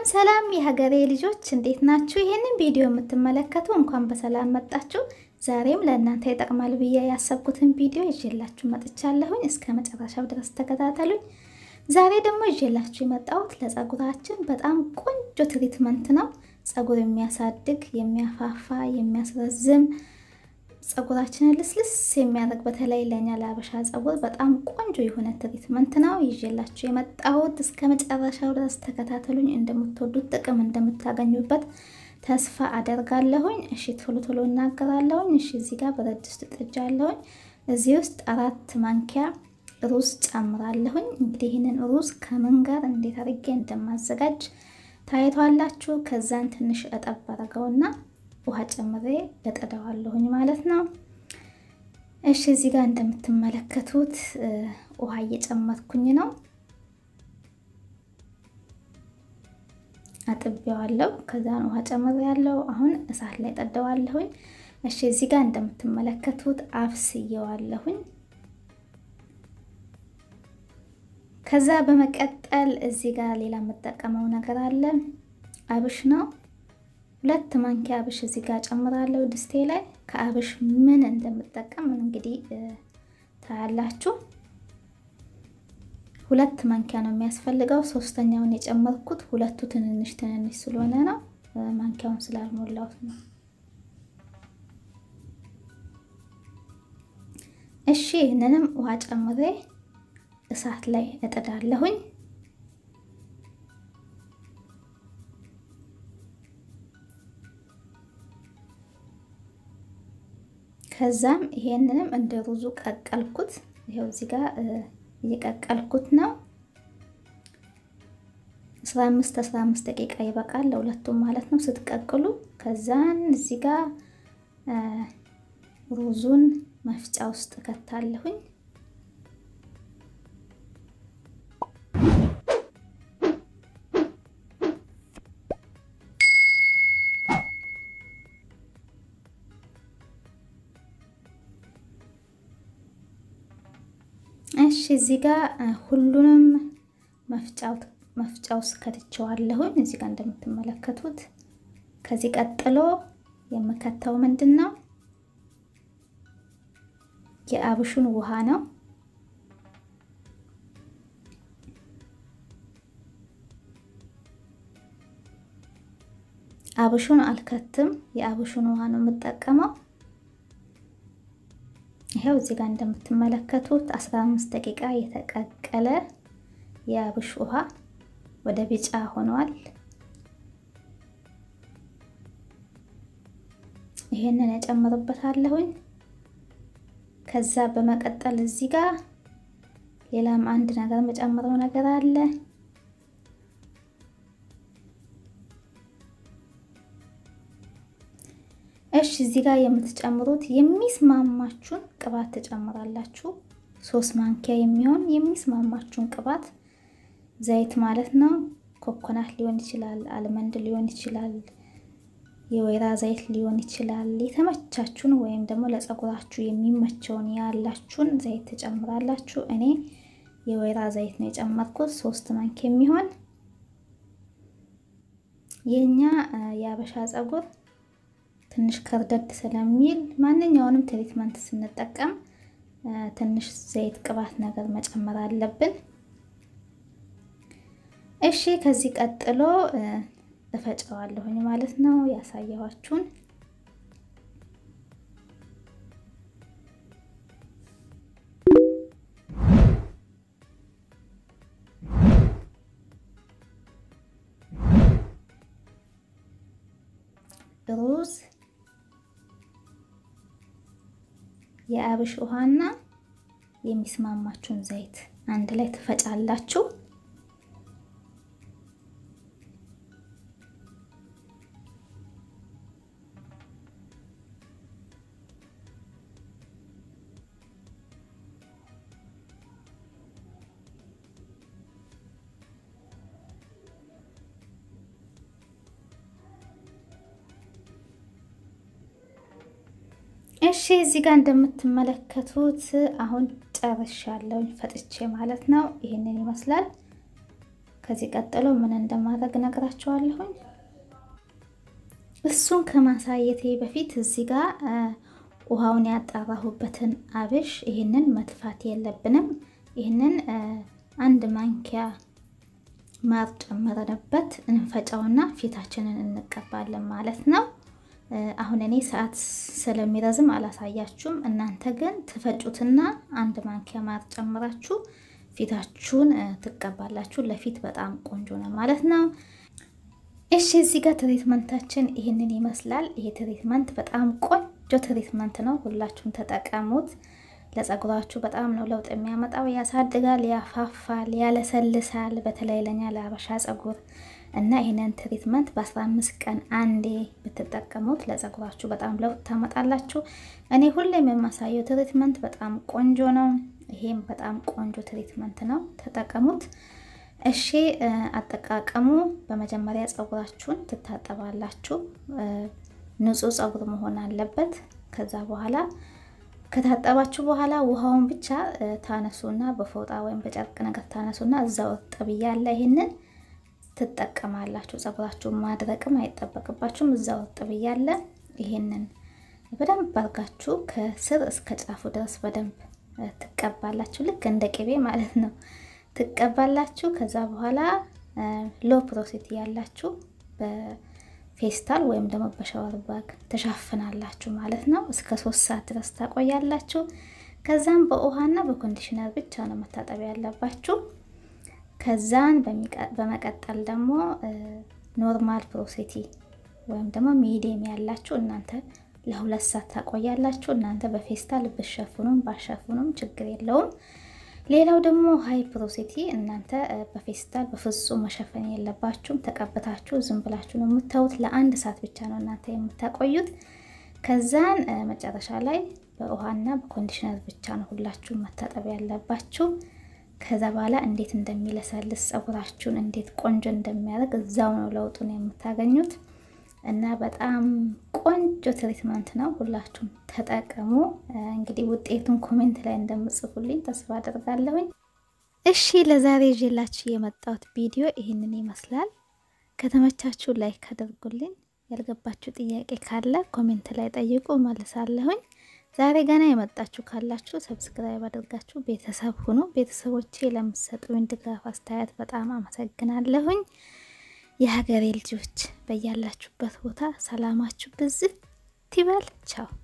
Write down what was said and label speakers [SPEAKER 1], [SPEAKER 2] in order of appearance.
[SPEAKER 1] ሰላም ሰላም የሀገሬ ልጆች እንዴት ናችሁ? ይህንን ቪዲዮ የምትመለከቱ እንኳን በሰላም መጣችሁ። ዛሬም ለእናንተ ይጠቅማል ብዬ ያሰብኩትን ቪዲዮ ይዤላችሁ መጥቻለሁኝ። እስከ መጨረሻው ድረስ ተከታተሉኝ። ዛሬ ደግሞ ይዤላችሁ የመጣሁት ለጸጉራችን በጣም ቆንጆ ትሪትመንት ነው። ጸጉር የሚያሳድግ የሚያፋፋ፣ የሚያስረዝም ጸጉራችንን ልስልስ የሚያደርግ በተለይ ለእኛ ለአበሻ ጸጉር በጣም ቆንጆ የሆነ ትሪትመንት ነው ይዤላችሁ የመጣሁት። እስከ መጨረሻው ድረስ ተከታተሉኝ። እንደምትወዱት ጥቅም እንደምታገኙበት ተስፋ አደርጋለሁኝ። እሺ ቶሎ ቶሎ እናገራለሁኝ። እሺ እዚህ ጋር ብረት ድስት ጥጃለሁኝ። እዚህ ውስጥ አራት ማንኪያ ሩዝ ጨምራለሁኝ። እንግዲህ ይህንን ሩዝ ከምን ጋር እንዴት አድርጌ እንደማዘጋጅ ታይቷላችሁ። ከዛን ትንሽ እጠብ አደርገውና ውሃ ጨምሬ እጥደዋለሁኝ ማለት ነው። እሺ እዚህ ጋር እንደምትመለከቱት ውሃ እየጨመርኩኝ ነው። አጥቤዋለሁ። ከዛን ውሃ ጨምሬ ያለው አሁን እሳት ላይ ጠደዋለሁኝ። እሺ እዚህ ጋር እንደምትመለከቱት አፍስየዋለሁኝ። ከዛ በመቀጠል እዚህ ጋር ሌላ የምጠቀመው ነገር አለ። አብሽ ነው። ሁለት ማንኪያ አብሽ እዚህ ጋር ጨምራለሁ ድስቴ ላይ። ከአብሽ ምን እንደምጠቀም እንግዲህ ታያላችሁ። ሁለት ማንኪያ ነው የሚያስፈልገው። ሶስተኛውን የጨመርኩት ሁለቱ ትንንሽ ትንንሽ ስለሆነ ነው፣ ማንኪያውን ስላልሞላሁት ነው። እሺ ይህንንም ውሃ ጨምሬ እሳት ላይ እጥዳለሁኝ። ከዛም ይሄንንም እንደ ሩዙ ቀቀልኩት። ይሄው እዚህ ጋር እየቀቀልኩት ነው። 15 15 ደቂቃ ይበቃል ለሁለቱም ማለት ነው ስትቀቅሉ። ከዛን እዚህ ጋር ሩዙን መፍጫ ውስጥ ከታለሁኝ። እሺ እዚህ ጋር ሁሉንም መፍጫ ውስጥ ከትቸዋለሁኝ። እዚህ ጋር እንደምትመለከቱት ከዚህ ቀጥሎ የምከተው ምንድን ነው? የአብሹን ውሃ ነው። አብሹን አልከትም፣ የአብሹን ውሃ ነው የምጠቀመው። ይሄው እዚህ ጋር እንደምትመለከቱት 15 ደቂቃ የተቀቀለ የአብሽ ውሃ ወደ ቢጫ ሆኗል። ይሄንን እጨምርበታለሁኝ። ከዛ በመቀጠል እዚህ ጋር ሌላም አንድ ነገር የምጨምረው ነገር አለ። እሺ እዚህ ጋር የምትጨምሩት የሚስማማችሁን ቅባት ትጨምራላችሁ። ሶስት ማንኪያ የሚሆን የሚስማማችሁን ቅባት ዘይት ማለት ነው። ኮኮናት ሊሆን ይችላል፣ አልመንድ ሊሆን ይችላል፣ የወይራ ዘይት ሊሆን ይችላል። የተመቻችሁን ወይም ደግሞ ለፀጉራችሁ የሚመቸውን ያላችሁን ዘይት ትጨምራላችሁ። እኔ የወይራ ዘይት ነው የጨመርኩት ሶስት ማንኪያ የሚሆን የኛ የአበሻ ፀጉር ትንሽ ከርደድ ስለሚል ማንኛውንም ትሪትመንት ስንጠቀም ትንሽ ዘይት ቅባት ነገር መጨመር አለብን። እሺ ከዚህ ቀጥሎ እፈጨዋለሁኝ ማለት ነው ያሳየኋችሁን። ሩዝ የአብሽ ውሃና የሚስማማችሁን ዘይት አንድ ላይ ትፈጫላችሁ። እሺ እዚህ ጋር እንደምትመለከቱት አሁን ጨርሻለሁ ፈጥቼ ማለት ነው። ይህንን ይመስላል። ከዚህ ቀጥሎ ምን እንደማድረግ ነግራችኋለሁኝ። እሱን ከማሳየቴ በፊት እዚህ ጋር ውሃውን ያጣራሁበትን አብሽ ይህንን መጥፋት የለብንም። ይህንን አንድ ማንኪያ ማር ጨምረንበት እንፈጫውና ፊታችንን እንቀባለን ማለት ነው። አሁን እኔ ሰዓት ስለሚረዝም አላሳያችሁም። እናንተ ግን ትፈጩትና አንድ ማንኪያ ማር ጨምራችሁ ፊታችሁን ትቀባላችሁ። ለፊት በጣም ቆንጆ ነው ማለት ነው። እሺ እዚህ ጋር ትሪትመንታችን ይህንን ይመስላል። ይሄ ትሪትመንት በጣም ቆንጆ ትሪትመንት ነው። ሁላችሁም ተጠቀሙት። ለጸጉራችሁ በጣም ነው ለውጥ የሚያመጣው። ያሳድጋል፣ ያፋፋል፣ ያለሰልሳል። በተለይ ለኛ ለአበሻ ጸጉር እና ይህንን ትሪትመንት በ15 ቀን አንዴ ብትጠቀሙት ለጸጉራችሁ በጣም ለውጥ ታመጣላችሁ። እኔ ሁሌም የማሳየው ትሪትመንት በጣም ቆንጆ ነው። ይሄም በጣም ቆንጆ ትሪትመንት ነው፣ ተጠቀሙት። እሺ አጠቃቀሙ በመጀመሪያ ጸጉራችሁን ትታጠባላችሁ። ንጹህ ጸጉር መሆን አለበት። ከዛ በኋላ ከታጠባችሁ በኋላ ውሃውን ብቻ ታነሱና በፎጣ ወይም በጨርቅ ነገር ታነሱና እዛው እርጥብ እያለ ይህንን ትጠቀማላችሁ። ጸጉራችሁን ማድረቅም አይጠበቅባችሁም። እዛው እርጥብ እያለ ይህንን በደንብ አድርጋችሁ ከስር እስከ ጫፉ ድረስ በደንብ ትቀባላችሁ። ልክ እንደ ቅቤ ማለት ነው። ትቀባላችሁ። ከዛ በኋላ ሎ ፕሮሲቲ ያላችሁ በፌስታል ወይም ደግሞ በሻወር ባግ ተሻፍናላችሁ ማለት ነው። እስከ ሶስት ሰዓት ድረስ ታቆያላችሁ። ከዛም በውሃና በኮንዲሽነር ብቻ ነው መታጠብ ያለባችሁ። ከዛን በመቀጠል ደግሞ ኖርማል ፕሮሲቲ ወይም ደግሞ ሚዲየም ያላችሁ እናንተ ለሁለት ሰዓት ታቆያላችሁ። እናንተ በፌስታል ብሸፍኑም ባሸፍኑም ችግር የለውም። ሌላው ደግሞ ሀይ ፕሮሲቲ እናንተ በፌስታል በፍጹም መሸፈን የለባችሁም። ተቀብታችሁ ዝም ብላችሁ ነው የምታዩት። ለአንድ ሰዓት ብቻ ነው እናንተ የምታቆዩት። ከዛን መጨረሻ ላይ በውሃና በኮንዲሽነር ብቻ ነው ሁላችሁም መታጠብ ያለባችሁ። ከዛ በኋላ እንዴት እንደሚለሰልስ ጸጉራችሁን እንዴት ቆንጆ እንደሚያደርግ እዛው ነው ለውጡን የምታገኙት። እና በጣም ቆንጆ ትሪትመንት ነው። ሁላችሁም ተጠቀሙ። እንግዲህ ውጤቱን ኮሜንት ላይ እንደምጽፉልኝ ተስፋ አደርጋለሁኝ። እሺ ለዛሬ ይዤላችሁ የመጣሁት ቪዲዮ ይህንን ይመስላል። ከተመቻችሁ ላይክ አድርጉልኝ። ያልገባችሁ ጥያቄ ካለ ኮሜንት ላይ ጠይቁ፣ መልሳለሁኝ። ዛሬ ገና የመጣችሁ ካላችሁ ሰብስክራይብ አድርጋችሁ ቤተሰብ ሁኑ። ቤተሰቦቼ ለምትሰጡኝ ድጋፍ፣ አስተያየት በጣም አመሰግናለሁኝ። የሀገሬ ልጆች በያላችሁበት ቦታ ሰላማችሁ ብዝት ይበል። ቻው